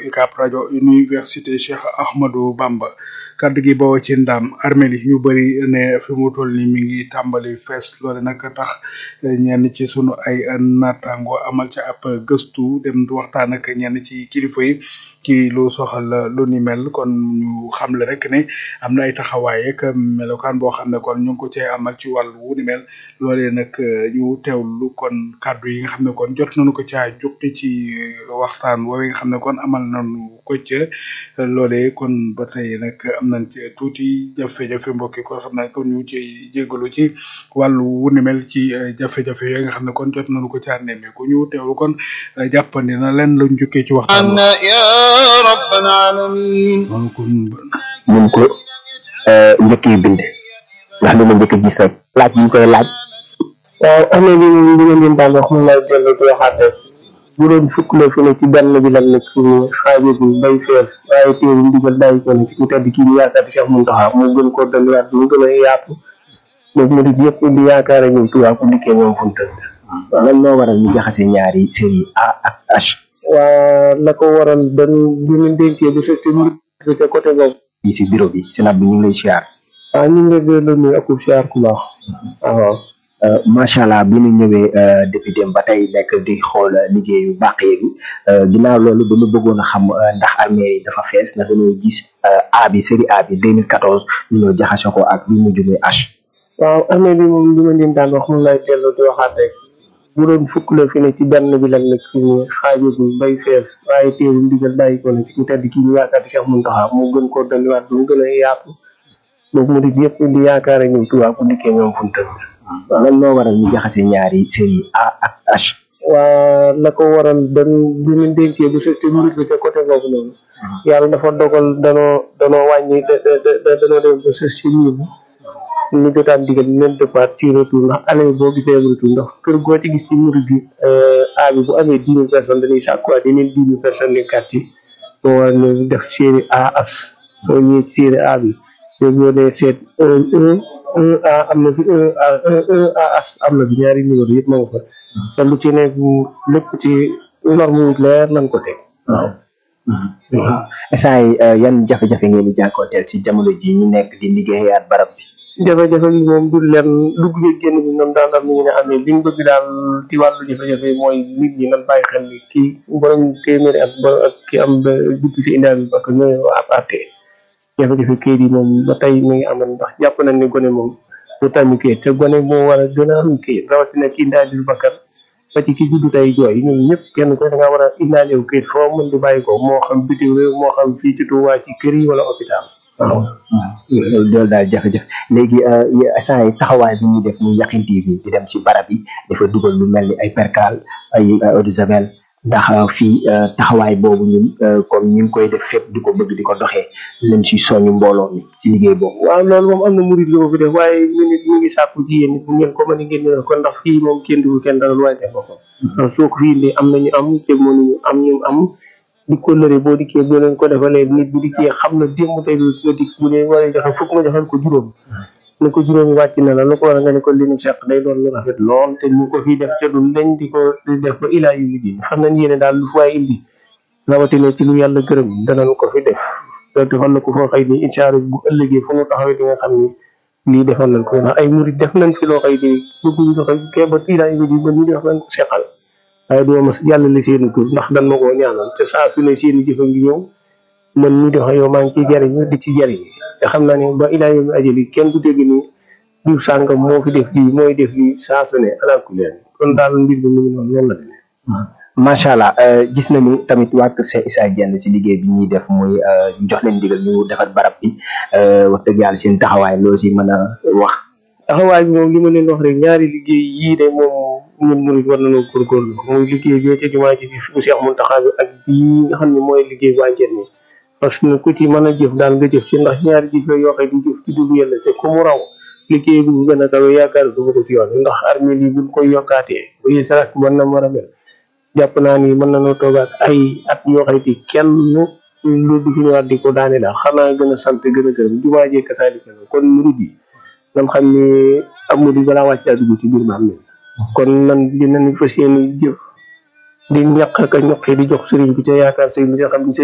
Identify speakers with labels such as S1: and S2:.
S1: UCAB rajo université Cheikh Ahmadou Bamba kaddu gi bawoo ci ndam armée yi ñu bëri ne fi mu toll ni mi ngi tàmbali fees loole nag tax ñenn ci sunu ay naataango amal ca ab gëstu dem waxtaan ak ñenn ci kilifa yi ci lu soxal lu ni mel kon ñu xamle rek ne am na ay taxawaay ak melokaan boo xam ne kon ñu ngi ko cee amal ci wàllu wu ni mel loolee nag ñu teewlu kon kàddu yi nga xam ne kon jot nañu ko caa jukki ci waxtaan woowee nga xam ne kon amal nañu ko ca loolee kon ba tey nag am nañ ci tuuti jafe-jafe mbokk yi kon xam naa kon ñu ci jégalu ci wàllu wu ni mel ci jafe-jafe yooyu nga xam ne kon jot nañu ko caa nemmeeku ñu teewlu kon jàppandi na leen luñ jukkee ci waxtaan
S2: رب العالمين
S1: kon kon
S3: ñu ko njëkkee bind ndax li ma njëkk a gis rek laaj bi ñu koy laaj
S4: waaw am na li li ngeen leen daan wax mun naa dellu di waxaat rek bu doon fukk la fi ne ci benn bi lan nekk suñu xaajo bi bay fees waaye téeru ndigal bàyyi ko ne ci ku tedd kii ñu yaakaar Cheikh Mountakha mu gën koo dolliwaat mu gën a yaatu donc mu di yëpp di yaakaar ñoom Tuubaa ku dikkee moom fu mu tëdd
S3: lan moo waral ñu jaxase ñaari série A ak H
S4: waa la ko waral dañ bi ñu dénkee bu sëste mu ca côté boobu
S3: yi si bureau bi sénat bi ñu ngi lay siyaar
S4: waaw ñu ngi lay gërëm nuyu akub siyaar ku baax waaw
S3: macha allah bi ñu ñëwee depuis dem ba tey nekk di xool liggéeyu bàq yeegi ginnaaw loolu dañu bëggoon a xam ndax armée yi dafa fees ndax dañoo gis A bi série A bi 2014 ñu ñëw jaxase ko ak bi mujj muy H
S4: waaw armée bi moom li ma leen daan wax mun lay dellu di waxaat rek bu doon fukk la fi ne ci benn bi lan nekk suñu xaajo bi bay fees waaye téeru ndigal bàyyi ko ne ci ku tedd kii ñu yaakaar Cheikh Mountakha mu gën koo dolliwaat mu gën a yaatu donc mu di yëpp di yaakaar ñoom Tuubaa ku dikkee ñoom fu mu tëdd
S3: lan moo waral ñu jaxase ñaari série A ak H
S4: waa la ko waral dañ bi ñu dénkee bu sëste mu bi ca côté boobu noonu yàlla dafa dogal danoo danoo wàññi da da danoo dem ba sës ci miir bi ñu jotaat digal ñu leen départ ci retour ndax année boo gisee retour ndax kër goo ci gis ci murid bi A bi bu amee dix mille personnes dañuy sàkkuwaat yeneen dix mille personnes les quartier moo war ñu def série A as soo ñëwee ci série A bi léegi boo dee seet un un un A am na fi un A un un A as am na fi ñaari numéro yëpp ma nga fa te lu ci nekk lépp ci norme yu leer lañ ko teg waaw
S3: instant yi yan jafe-jafe ngeen di jànkoonteel si jamono ji ñu nekk di liggéeyaat barab bi
S4: jafe-jafe bi moom du leen dugg gi génn bi ñoom daan am ni ñu ne amee liñ bëgg daal ci wàllu jafe-jafe mooy nit ñi nan bàyyi xel ni kii borom téeméeri at borom ak ki am ba dugg ci indaal bi parce que ñooy waa aparte jafe-jafe kayit yi moom ba tey mi ngi amoon ndax jàpp nañ ne gone moom du tàmmi kayit te gone moo war a gën a am kayit rawatina ki indaal bi bakkan ba ci ki juddu tey jooy ñun ñëpp kenn ko da nga war a indaale wu kayit foo mën di bàyyi ko moo xam bitim réew moo xam fii ci Tuubaa ci kër yi wala hôpital waaw
S3: loolu daal jafe-jafe léegi instant yi taxawaay bi ñuy def muy Yakhine TV di dem si barab yi dafa dugal lu mel ni ay percal ay eau de javel ndax fii taxawaay boobu ñun comme ñu ngi koy def fépp di ko bëgg di ko doxee leen si soñu mbooloo mi si liggéey boobu
S4: waaw loolu moom am na murid lu ko fi def waaye ñu nit ñu ngi sàkku ci yéen bu ngeen ko mën a ngeen ñëw ko ndax fii moom kenn du kenn dara lu waay def boppam ndax soo ko fii indi am nañu am te mënuñu am ñu am di ko lëre boo dikkee boo leen ko defalee nit bu dikkee xam na démb tey nga dikk bu dee war a joxe fukk nga joxal ko juróom ne ko juróomi wàcc na la lu ko war a nga ne ko li nu seq day doon lu rafet lool te ñu ko fii def ca du dañ di ko di def ba ilaa yu di xam nañ yéene daal lu waay indi rawatina ci lu yàlla gërëm danañ ko fi def te defal na ko foo xëy ni incha allah bu ëllëgee fu mu taxawee di nga xam ni lii defal nañ ko ndax ay murid def nañ fi loo xëy ni bëgguñu doxe kee ba ilaa yu di ba ñu def nañ ko seqal waaye duma mas yàlla la seeni tur ndax dan ma koo ñaanal te saa su ne seeni jëfa ngi ñëw man mi doxe yow maa ngi ciy jariñu di ci jariñ te xam naa ne ba ilaa yow mi ajali kenn du dégg ni diw sàngam moo fi def lii mooy def lii saa su ne alaaku leen kon daal mbir bi mu ngi noonu noonu la demee
S3: macha allah gis nañu tamit waa Kër Cheikh Issa Diène si liggéey bi ñuy def muy jox leen digal ñu defar barab bi wax dëgg yàlla seen taxawaay loo si mën a wax
S4: taxawaay bi moom li ma leen wax rek ñaari liggéey yii de moom ñun murid war nañoo góorgóorlu muy liggéey bi ca jumaa ji bi fi Cheikh Mountakha bi ak bii nga xam ne mooy liggéey waa Diène ni parce que ku ci mën a jëf daal nga jëf ci ndax ñaari jëf la yoo xam ne jëf ci dugg yàlla te ku mu raw liggéey bu gën a kawe yaakaar du ko ci yoon ndax armée yi buñ koy yokkaatee bu sarak mën na war a mel jàpp naa ni mën nañoo toogaat ay at yoo xam ne kenn lu du fi ñëwaat di ko daane daal xanaa gën a sant gën a gërëm jumaa jee kasaalika kon murid yi nam xam ni am murid balaa wàcc daa dugg ci biir ba am kon nan dinañ fas yéene jëf di ñaq ak a ñoqi di jox sëriñ bi ca yaakaar sëriñ bi nga xam ne